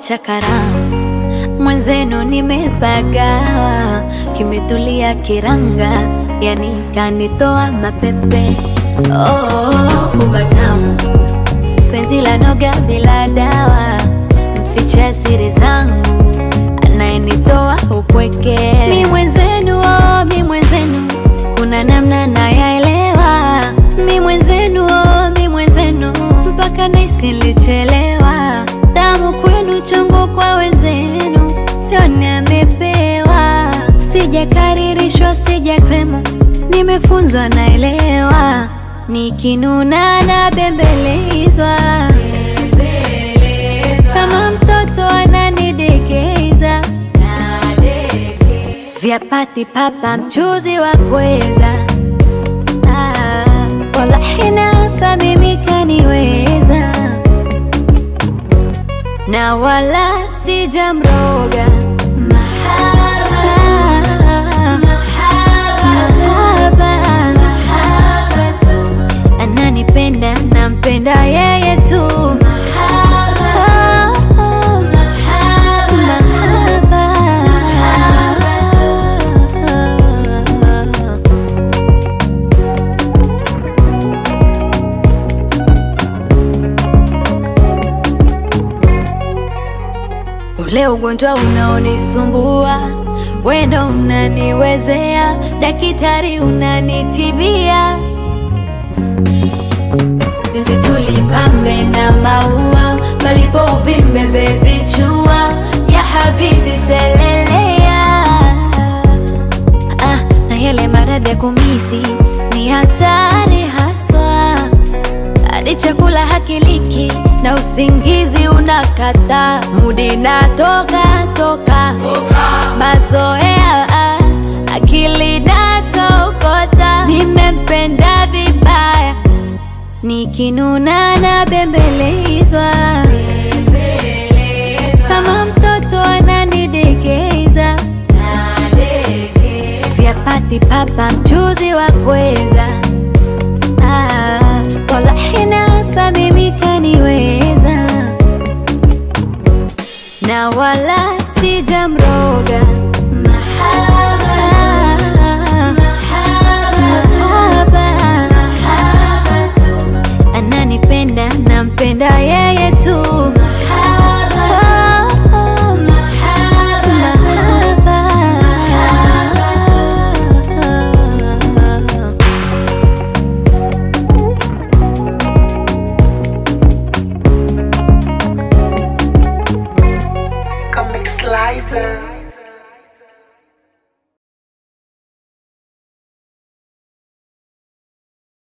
chakaramu mwenzenu nimepagawa, kimetulia kiranga, yani kanitoa mapepe. Oh, ubatamu penzi la noga bila dawa, mficha siri zangu, anayenitoa upweke. Mi mwenzenu, oh, mi mwenzenu, kuna namna nayaelewa. Mi mwenzenu, oh, mi mwenzenu, mpaka naisilichelewa. Damu kwenu, chungu kwa wenzenu, sione amepewa. Sijakaririshwa, sija kremo, nimefunzwa naelewa. Nikinuna na bembelezwa kama mtoto ananidekeza, vyapati papa mchuzi wa pweza. Ah, wallahi napa mimi kaniweza, na wala sijamroga mahaba, ananipenda nampenda yeye tu mahaba, mahaba. Ule ugonjwa unaonisumbua wendo unaniwezea, daktari unanitibia, penzi tulipambe na maua, palipo uvimbe bebi chua ya habibi selelea. Ah, na yale maradhi ya kumisi ni hatari haswa hadi chakula hakiliki na usingizi unakata, mudi natoka toka, mazoea ah, akili natokota, nimempenda vibaya, nikinuna na bembelezwa kama mtoto ananidekeza, vyapati papa mchuzi wa pweza Ah, wallahi napa mimi kaniweza, na wala sijamroga mahaba, mahaba, ananipenda nampenda yeye tu mahaba, mahaba. Comic Slicer.